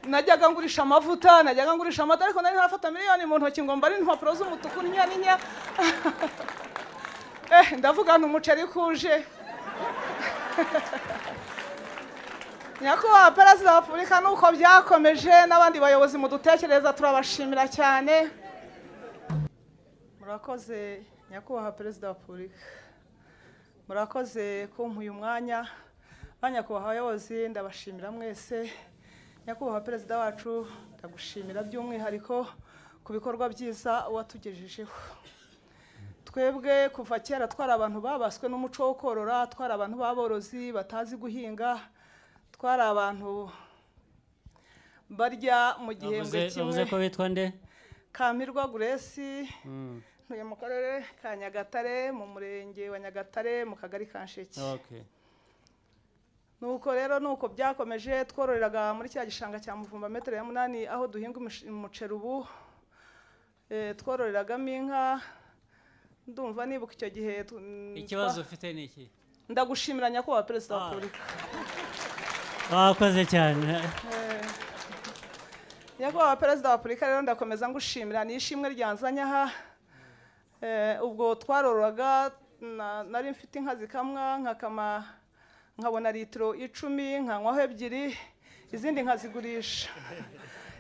najyaga ngurisha amavuta najyaga ngurisha amata ariko nari ntarafata miliyoni mu ntoki ngo mbare impapuro z'umutuku n'inyaninya eh ndavuga nti umuceri kuje nyakubahwa perezida wa repubulika nuko byakomeje n'abandi bayobozi mudutekereza turabashimira cyane murakoze nyakubahwa perezida wa repubulika murakoze kumpa uyu mwanya ba nyakubahwa abayobozi ndabashimira mwese nyakubahwa perezida wacu ndagushimira by'umwihariko ku bikorwa byiza watugejejeho twebwe kuva kera twari abantu babaswe n'umuco wo korora twari abantu b'aborozi batazi guhinga twari abantu barya mu gihembwe Wavuze- wavuze ko kimwe witwa nde kamirwa guresi ntuye mu karere ka nyagatare mu murenge wa nyagatare mu kagari ka nsheke Okay. nuko rero nuko byakomeje twororeraga muri cya gishanga cya muvumba metero ya munani aho duhinga umush- umuceri ubu Eh, twororeragamo inka ndumva nibuka icyo gihe tu- mm, ikibazo twa- ufite ni iki ndagushimira nyakubahwa perezida wa Ah. repubulika wakoze cyane nyakubahwa perezida wa repubulika rero ndakomeza ngushimira ni ishimwe ryanzanye aha Eh, ubwo twarororaga na- nari mfite inka zikamwa nkakama nkabona litiro icumi nkanywaho ebyiri izindi nkazigurisha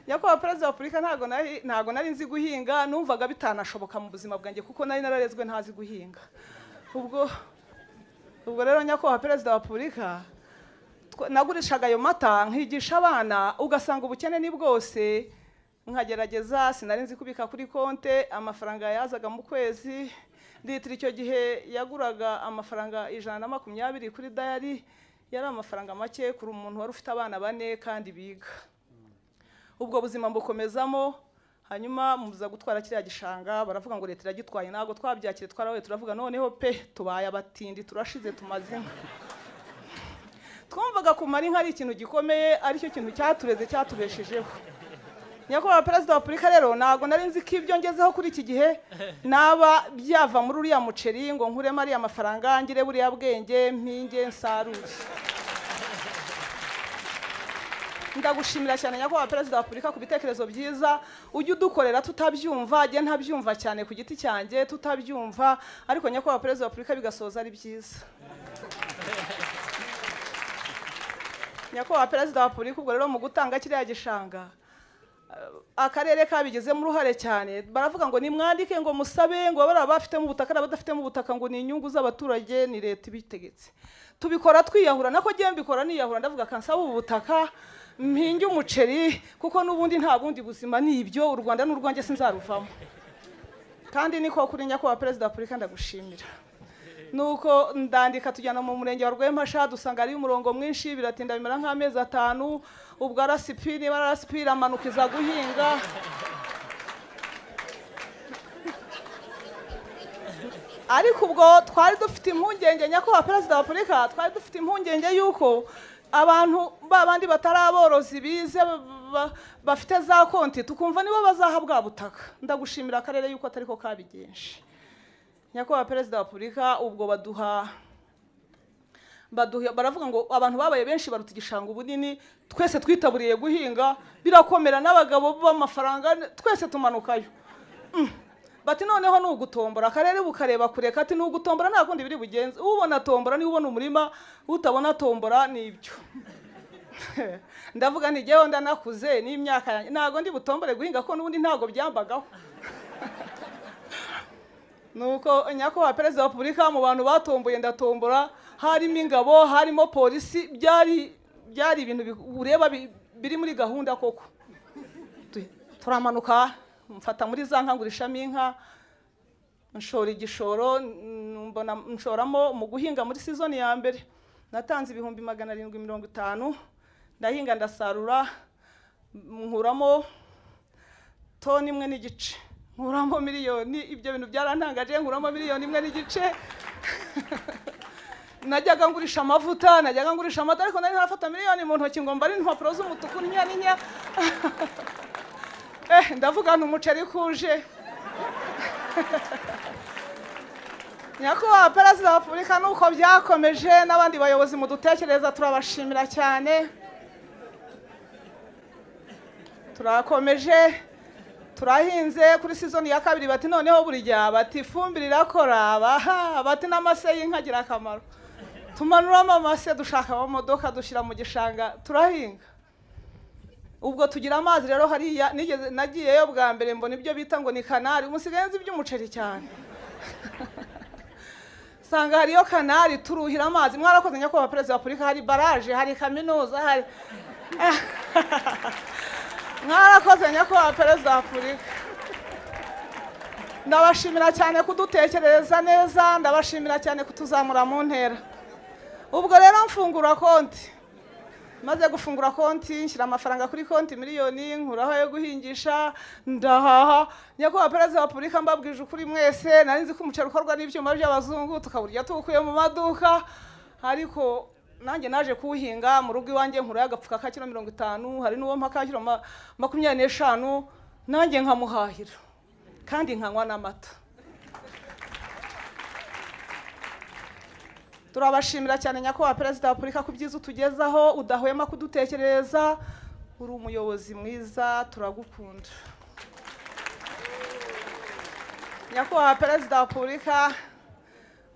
nyakubahwa perezida wa repubulika ntago nari- ntago nari nzi guhinga numvaga bitanashoboka mu buzima bwanjye kuko nari nararezwe ntazi guhinga ubwo ubwo rero nyakubahwa perezida wa repubulika twa- nagurishaga ayo mata nkigisha abana ugasanga ubukene ni bwose nkagerageza sinari nzi kubika kuri konte amafaranga yazaga mu kwezi litiro icyo gihe yaguraga amafaranga ijana na makumyabiri kuri dayari yari amafaranga make kuri umuntu wari ufite abana bane kandi biga ubwo buzima mbukomezamo hanyuma muza gutwara kiriya gishanga baravuga ngo leta iragitwaye ntabwo twabyakire twarawe turavuga noneho pe tubaye abatindi turashize tumaze inka twumvaga kumara inka ari ikintu gikomeye aricyo kintu cyatureze cyatubeshejeho nyakubahwa perezida wa repubulika rero ntabwo nari nzi ko ibyo ngezeho kuri iki gihe naba byava muri uriya muceri ngo nkuremo ariya mafaranga ngire buriya bwenge mpinge nsarure ndagushimira cyane nyakubahwa perezida wa repubulika ku bitekerezo byiza ujye udukorera tutabyumva jye ntabyumva cyane ku giti cyanjye tutabyumva ariko nyakubahwa perezida wa repubulika bigasoza ari byiza nyakubahwa perezida wa repubulika ubwo rero mu gutanga kiriya gishanga eh, akarere kabigizemo uruhare cyane baravuga ngo nimwandike ngo musabe ngo abari abafitemo ubutaka n'abadafitemo ubutaka ngo ni inyungu z'abaturage ni leta ibitegetse tubikora twiyahura nako ngewe mbikora niyahura ndavuga kansaba ubu butaka mpinge umuceri kuko n'ubundi nta bundi buzima ni ibyo u rwanda ni urwanjye sinzaruvamo kandi niko kuri nyakubahwa perezida wa repubulika ndagushimira nuko ndandika tujyana mu murenge wa rwempasha dusanga hariyo umurongo mwinshi biratinda bimara nk'amezi atanu ubwo rasipi niba rasipi iramanuka iza guhinga ariko ubwo twari dufite impungenge nyakubahwa perezida wa repubulika twari dufite impungenge y'uko abantu ba bandi batari aborozi bize ba- ba- bafite za konti tukumva nibo bazaha bwa butaka ndagushimira akarere y'uko atari ko kabigenje nyakubahwa perezida wa repubulika ubwo baduha baduha baravuga ngo abantu babaye benshi baruta igishanga ubunini twese twitaburiye guhinga birakomera n'abagabo b'amafaranga twese tumanukayo Mm. bati noneho ni ugutombora akarere bukareba kure kati ni ugutombora nta kundi biri bugenze ubona tombora niba ubona umurima utabona tombora ni ibyo ndavuga nti jyewe ndanakuze n'imyaka yanjye ntabwo ndi butombore guhinga ko n'ubundi ntabwo byambagaho nuko nyakubahwa perezida wa repubulika mu bantu batomboye ndatombora harimo ingabo harimo polisi byari byari ibintu bi- ureba bi- biri muri gahunda koko Tu- turamanuka mfata muri za nka ngurishamo inka nshora igishoro n- mbona nshoramo mu guhinga muri sizoni ya mbere natanze ibihumbi magana arindwi mirongo itanu ndahinga ndasarura nkuramo toni imwe n'igice nkuramo miliyoni ibyo bintu byarantangaje nkuramo miliyoni imwe n'igice najyaga ngurisha amavuta najyaga ngurisha amata ariko nari ntarafata miliyoni mu ntoki ngo mbare impapuro z'umutuku n'inyaninya eh ndavuga nti umuceri kuje nyakubahwa perezida wa repubulika nuko byakomeje n'abandi bayobozi mudutekereza turabashimira cyane turakomeje turahinze kuri sizoni ya kabiri bati noneho buri gihe bati ifumbire irakora baha bati n'amase y'inka agira akamaro tumanuramo amase dushaka amamodoka dushyira mu gishanga turahinga ubwo tugira amazi rero hariya nigeze nagiyeyo bwa mbere mbona ibyo bita ngo ni kanari umusigaye nzi iby'umuceri cyane usanga hariyo kanari turuhira amazi mwarakoze nyakubahwa perezida wa repubulika hari baraje hari kaminuza hari mwarakoze nyakubahwa perezida wa repubulika ndabashimira cyane kudutekerereza neza ndabashimira cyane kutuzamura mu ntera ubwo rero mfungura konti maze gufungura konti nshyira amafaranga kuri konti miliyoni nkuraho ayo guhingisha ndahaha nyakubahwa perezida wa repubulika mbabwije ukuri mwese nari nzi ko umuceri ukorwa n'ibyuma by'abazungu tukaburya tuwukuye mu maduka ariko nanjye naje kuwuhinga mu rugo iwanjye nkuraho agapfuka ka kiro mirongo itanu hari n'uwo mpa ka kiro ma- makumyabiri n'eshanu nanjye nkamuhahira kandi nkanywa n'amata turabashimira cyane nyakubahwa perezida wa repubulika ku byiza utugezaho udahwema kudutekereza uri umuyobozi mwiza turagukunda nyakubahwa perezida wa repubulika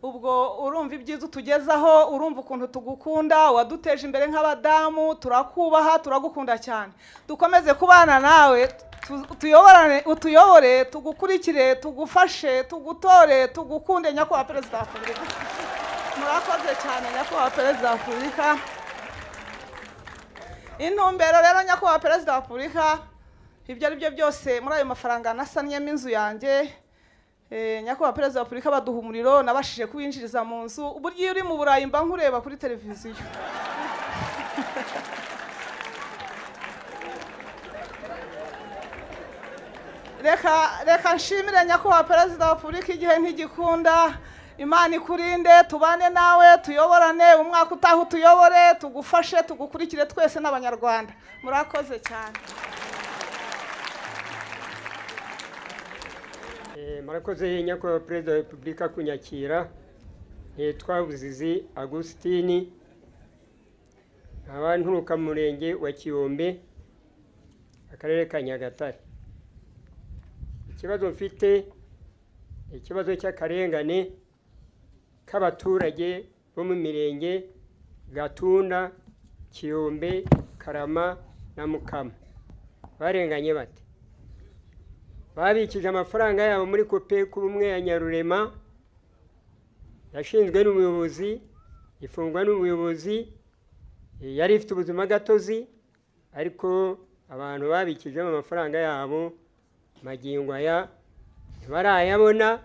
ubwo urumva ibyiza utugezaho urumva ukuntu tugukunda waduteje imbere nk'abadamu turakubaha turagukunda cyane dukomeze kubana nawe tu- utuyoborane- utuyobore tugukurikire tugufashe tugutore tugukunde nyakubahwa perezida wa repubulika murakoze cyane nyakubahwa perezida wa repubulika intumbero rero nyakubahwa perezida wa repubulika ibyo ari byo byose muri ayo mafaranga nasannyemo inzu yanjye Eh, nyakubahwa perezida wa repubulika baduha umuriro nabashije kuwinjiriza mu nzu uburyo iyo uri mu burayi mba nkureba kuri televiziyo reka reka nshimire nyakubahwa perezida wa repubulika igihe ntigikunda imana ikurinde tubane nawe tuyoborane umwaka utaha utuyobore tugufashe tugukurikire twese n'abanyarwanda murakoze cyane Eh, murakoze nyakubahwa perezida wa repubulika kunyakira nitwa buzizi agusitini nkaba nturuka mu murenge wa kiyombe akarere ka nyagatare ikibazo mfite ni ikibazo cy'akarengane k'abaturage bo mu mirenge gatunda kiyombe karama na mukama barenganye bate babikije amafaranga yabo muri kopeku rumwe ya nyarurema yashinzwe n'umuyobozi ifungwa n'umuyobozi eh, yari ifite ubuzima gatozi ariko abantu babikijemo amafaranga yabo magingo aya ntibarayabona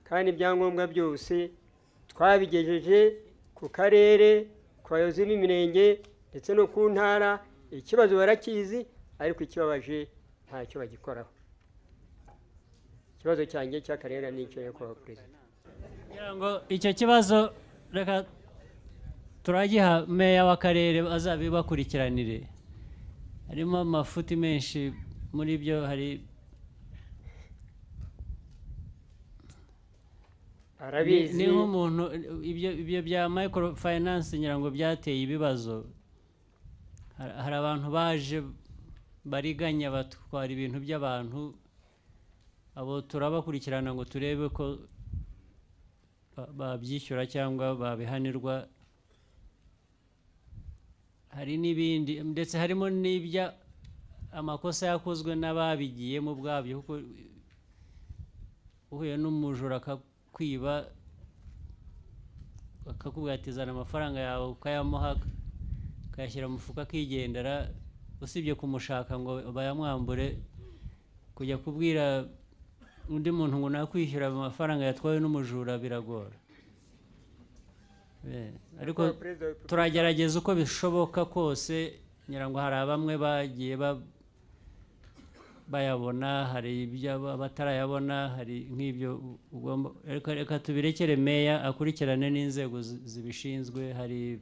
kandi ibyangombwa byose twabigejeje ku karere ku bayobozi b'imirenge ndetse no ku ntara ikibazo barakizi ariko ikibabaje ntacyo bagikoraho ikibazo cyanjye cy'akarengane n'icyo nyakubahwa perezida kugira ngo icyo kibazo reka turagiha meya w'akarere azabibakurikiranire harimo amafuti menshi muri byo hari ni arabizi ni nk'umuntu ibyo ibyo bya micro finance ngira ngo byateye ibibazo Har- hari abantu baje bariganya batwara ibintu by'abantu abo turabakurikirana ngo turebe ko ba- babyishyura cyangwa babihanirwa hari n'ibindi ndetse harimo n'ibya amakosa yakozwe n'ababigiyemo ubwabyo kuko uhuye n'umujura akakwiba akakubwira ati zana amafaranga yawe ukayamuha ukayashyira mu mufuka akigendera usibye kumushaka ngo bayamwambure kujya kubwira undi muntu ngo nakwishyura amafaranga yatwawe n'umujura biragora Eh, ariko Nyakubahwa Perezida wa Repubulika- turagerageza uko bishoboka kose ngira ngo hari abamwe bagiye ba- bayabona hari ibyo aba- batarayabona hari nk'ibyo u- ugomba reka reka tubirekere meya akurikirane n'inzego zi- zibishinzwe hari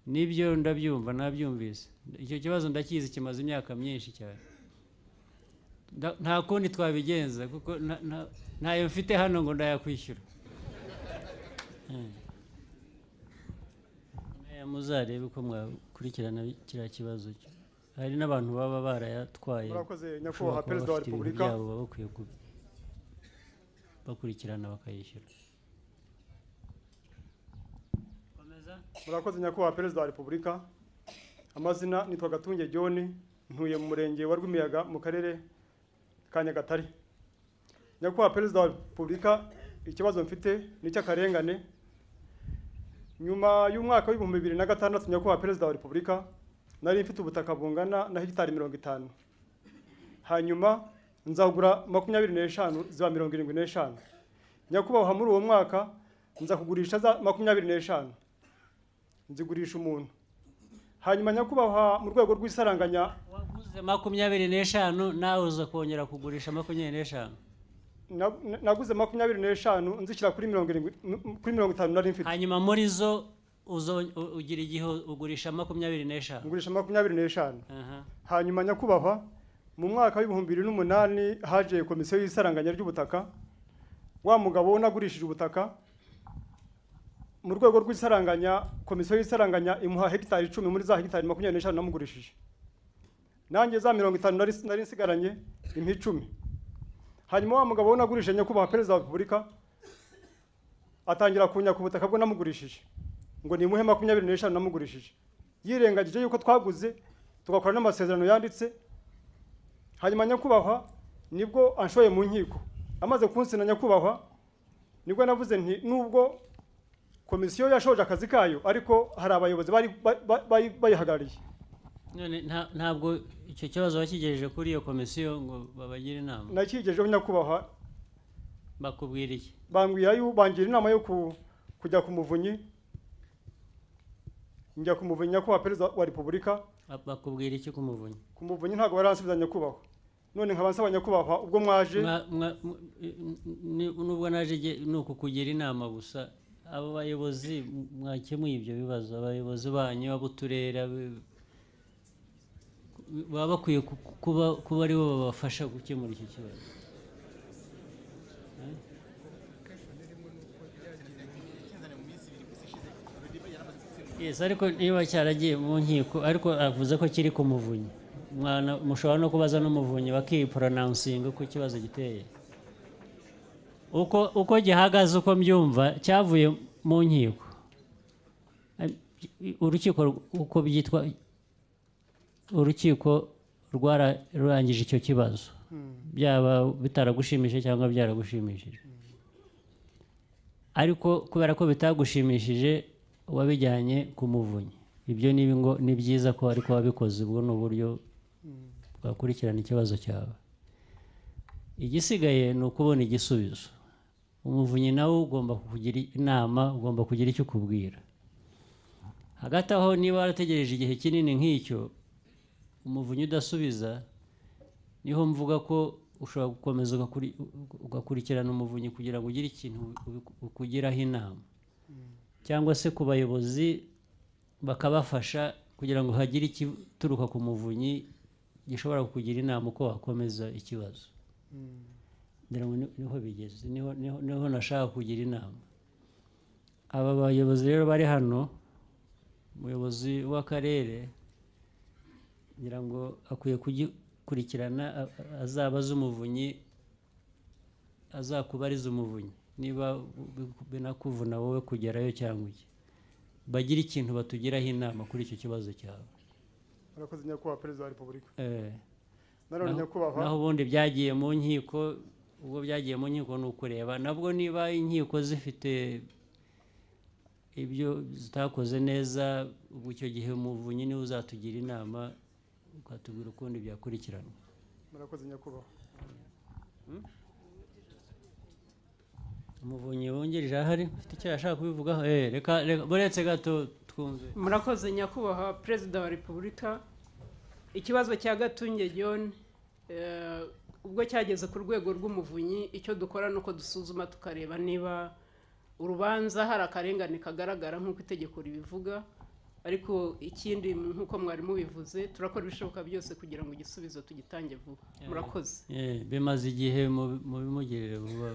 n'ibyo ndabyumva nabyumvise icyo kibazo ndakizi kimaze imyaka myinshi cyane Nda- nta kundi twabigenza kuko nta- nta- ntayo mfite hano ngo ndayakwishyura Eh. Meya, muzarebe uko mwakurikirana kiriya kibazo hari n'abantu baba barayatwaye murakoze nyakubahwa bashobora kuba perezida wa bafite ibintu repubulika byabo baba bakwiye ku- bakurikirana bakayishyura murakoze nyakubahwa perezida wa repubulika amazina nitwa gatunge john ntuye mu murenge wa rwimiyaga mu karere ka nyagatare nyakubahwa perezida wa repubulika ikibazo mfite ni icy'akarengane nyuma y'umwaka w'ibihumbi bibiri na gatandatu nyakubahwa perezida wa repubulika nari mfite ubutaka bungana na hegitari mirongo itanu hanyuma nzagura makumyabiri n'eshanu ziba mirongo irindwi n'eshanu nyakubahwa muri uwo mwaka nza kugurisha za makumyabiri n'eshanu nzigurisha umuntu hanyuma nyakubahwa mu rwego rw'isaranganya waguze makumyabiri n'eshanu nawe uza kongera kugurisha makumyabiri n'eshanu na- na- naguze makumyabiri n'eshanu nzishyira kuri mirongo irindwi m- kuri mirongo itanu nari mfite hanyuma muri zo uzo- u- ugira igihe ugurisha makumyabiri n'eshanu ngurisha makumyabiri n'eshanu Aha. hanyuma nyakubahwa mu mwaka w'ibihumbi bibiri n'umunani haje komisiyo y'isaranganya ry'ubutaka wa mugabo unagurishije ubutaka mu rwego rw'isaranganya komisiyo y'isaranganya imuha hegitari icumi muri za hegitari makumyabiri n'eshanu namugurishije nanjye za mirongo itanu nari nari nsigaranye impa icumi hanyuma wa mugabo unagurishije nyakubahwa perezida wa repubulika atangira kunyaka ubutaka bwe namugurishije ngo nimuhe makumyabiri n'eshanu namugurishije yirengagije yuko twaguze tugakora n'amasezerano yanditse hanyuma nyakubahwa nibwo anshoye mu nkiko amaze kunsina nyakubahwa nibwo navuze nti nubwo komisiyo yashoje akazi kayo ariko hari abayobozi bari ba- ba- bari- bayihagarariye none nta- ntabwo icyo kibazo wakigejeje kuri iyo komisiyo ngo babagire inama nakigejejeho nyakubahwa bakubwira iki bambwira yu bangira inama yo ku- kujya ku muvunyi njya ku muvunyi nyakubahwa perezida wa repubulika Ba- bakubwira iki ku muvunyi ku muvunyi ntabwo baransubiza nyakubahwa none nkaba nsaba nyakubahwa ubwo mwaje Mwa- mwa- mu- ni- nubwo naje jye- ni ukukugira inama gusa abo bayobozi mwakemuye ibyo bibazo abayobozi banyu ab'uturere ab- baba bakwiye ku- ku- kuba kuba aribo babafasha gukemura icyo kibazo Yes, ariko niba cyaragiye mu nkiko ariko avuze ko kiri ku muvunyi Mwana- mushobora no kubaza n'umuvunyi bakiporonansinga uko ikibazo giteye uko uko gihagaze uko mbyumva cyavuye mu nkiko urukiko uko byitwa urukiko rwararangije icyo kibazo byaba bitaragushimishije cyangwa byaragushimishije ariko kubera ko bitagushimishije wabijyanye ku muvunyi ibyo ni ngo ni byiza ko ariko wabikoze ubwo ni uburyo bwakurikirana ikibazo cyawe igisigaye ni ukubona igisubizo umuvunyi nawe ugomba kukugira inama ugomba kugira icyo ukubwira hagati aho niba warategereje igihe kinini nk'icyo umuvunyi udasubiza niho mvuga ko ushobora gukomeza ugakuri- ugakurikirana umuvunyi kugira ngo ugire ikintu ubi- ukugiraho inama cyangwa se ku bayobozi bakabafasha kugira ngo hagire ikituruka ku muvunyi gishobora kukugira inama uko wakomeza ikibazo ngira ngo ni- niho bigeze niho niho- niho nashaka kugira inama aba bayobozi rero bari hano umuyobozi w'akarere ngira ngo akwiye kugikurikirana a- a- azaba azi umuvunyi azakubariza umuvunyi niba bi- binakuvuna wowe kugerayo cyangwa iki bagire ikintu batugiraho inama kuri icyo kibazo cyawe murakoze nyakubahwa perezida wa repubulika Eh, nanone naho- nyakubahwa naho ubundi byagiye mu nkiko ubwo byagiye mu nkiko ni ukureba nabwo niba inkiko zifite ibyo zitakoze neza ubwo icyo gihe umuvunyi niwe uzatugira inama ukatubwira ukundi byakurikiranwa murakoze nyakubahwa umuvunyi wungirije ahari ufite icyo yashaka kubivugaho eh reka reka buretse gato twumve murakoze nyakubahwa perezida wa repubulika ikibazo cya gatunge john eh, ubwo cyageze ku rwego rw'umuvunyi icyo dukora ni uko dusuzuma tukareba niba urubanza hari akarengane kagaragara nk'uko itegeko ribivuga ariko ikindi nk'uko mwari mubivuze turakora ibishoboka byose kugira ngo igisubizo tugitange vuba murakoze Eh, bimaze igihe mu- mubimugirire vuba